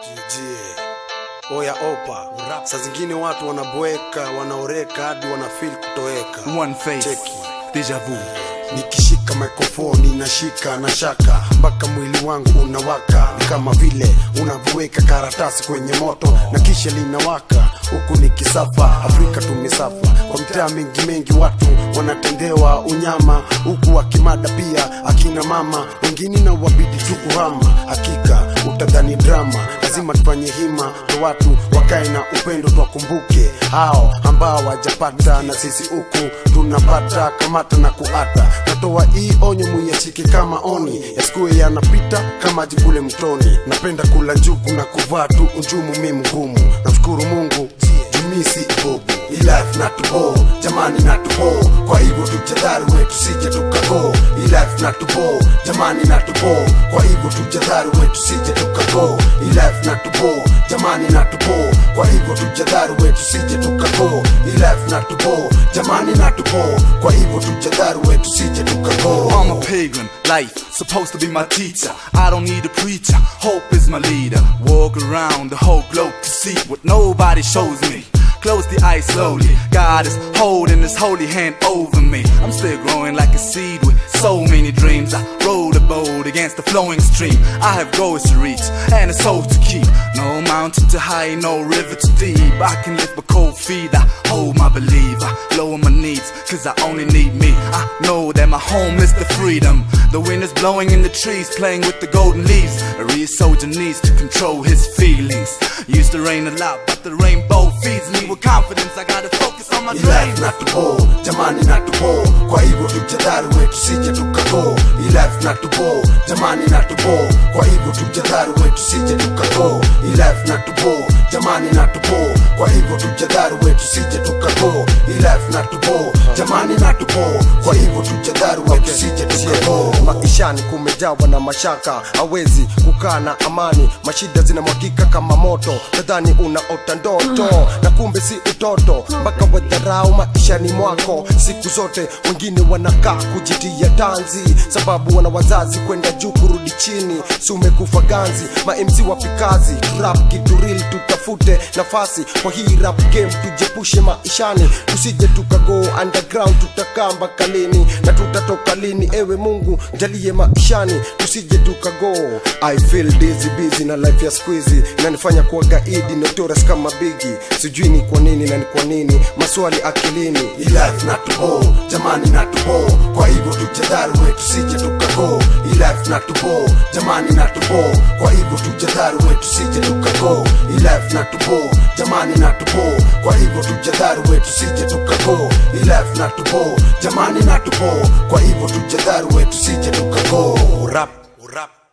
jie oya opa saa zingine watu wanaboeka wanaoreka hadi wanafil kutoweka One face, Cheki. deja vu. nikishika mikrofoni nashika na shaka mpaka mwili wangu unawaka ni kama vile unavyoweka karatasi kwenye moto na kisha linawaka huku ni kisafa afrika tumesafa kwa mtaa mengi mengi watu wanatendewa unyama huku wakimada pia akina mama wengine na wabidi tu kuhama hakika utadhani drama lazima tufanye hima kwa watu wakae na upendo twakumbuke hao ambao wajapata na sisi huku tunapata kamata na kuata natoa hii onyo muyashike kama oni yasikue yanapita kama jikule mtoni napenda kula njugu na kuvaa tu unjumu mi mgumu namshukuru mungu jumisi ibobu ilife na tubo jamani na tubo kwa hivyo tujadhari wetu sije tukago ilife na tubo jamani na tubo kwa hivyo tujadhari wetu sije tukago ilife na tubo jamani na tubo kwa hivyo tujadhari wetu sije tukago ilife na tubo jamani na tubo kwa hivyo tujadhari wetu sije tukago I'm a pagan, life supposed to be my teacher. I don't need a preacher, hope is my leader. Walk around the whole globe to see what nobody shows me. Close the eyes slowly. God is holding his holy hand over me. I'm still growing like a seed with so many dreams. I rowed a boat against the flowing stream. I have goals to reach and a soul to keep. No mountain too high, no river too deep. I can lift my cold feet. I hold my belief. I lower my needs, cause I only need me. I know that my home is the freedom. The wind is blowing in the trees, playing with the golden leaves. A real soldier needs to control his feelings. Used to rain a lot, but the rainbow feeds me with confidence. I gotta focus on my ilife dreams. na tubo jamani na tubo kwa hivyo tujadhari wetu sije tukago ilife na tubo jamani na tubo kwa hivyo tujadhari wetu sije tukago ilife na tubo jamani na tubo kwa hivyo tujadhari wetu sije tukago ilife na tubo jamani na tubo kwa hivyo tujadhari wetu sije tukago maishani kumejawa na mashaka hawezi kukaa na amani mashida zinamwagika kama moto nadhani unaota ndoto na kumbe si utoto mpaka wadharau maishani mwako siku zote wengine wanakaa kujitia tanzi sababu wana wazazi kwenda juu kurudi chini si umekufa ganzi mamc wapikazi rap kituril tutafute nafasi kwa hii rap game tujepushe maishani tusije tukago underground tutakaa mpaka lini na tutatoka lini ewe mungu jalie maishani tusije tukago i feel dizzy busy na life ya squeezy inanifanya kuwa gaidi notorious kama bigi sijui ni kwa nini na ni kwa nini maswali akilini ilife na tubo jamani na tubo kwa hivyo tujadhari wetu sije tukago ilife na tubo jamani na tubo kwa hivyo tujadhari wetu sije tukago ilife na tubo jamani na tubo kwa hivyo tujadhari wetu sije tukago ilife na tubo jamani na tubo kwa hivyo tujadhari wetu sije tukago rap rap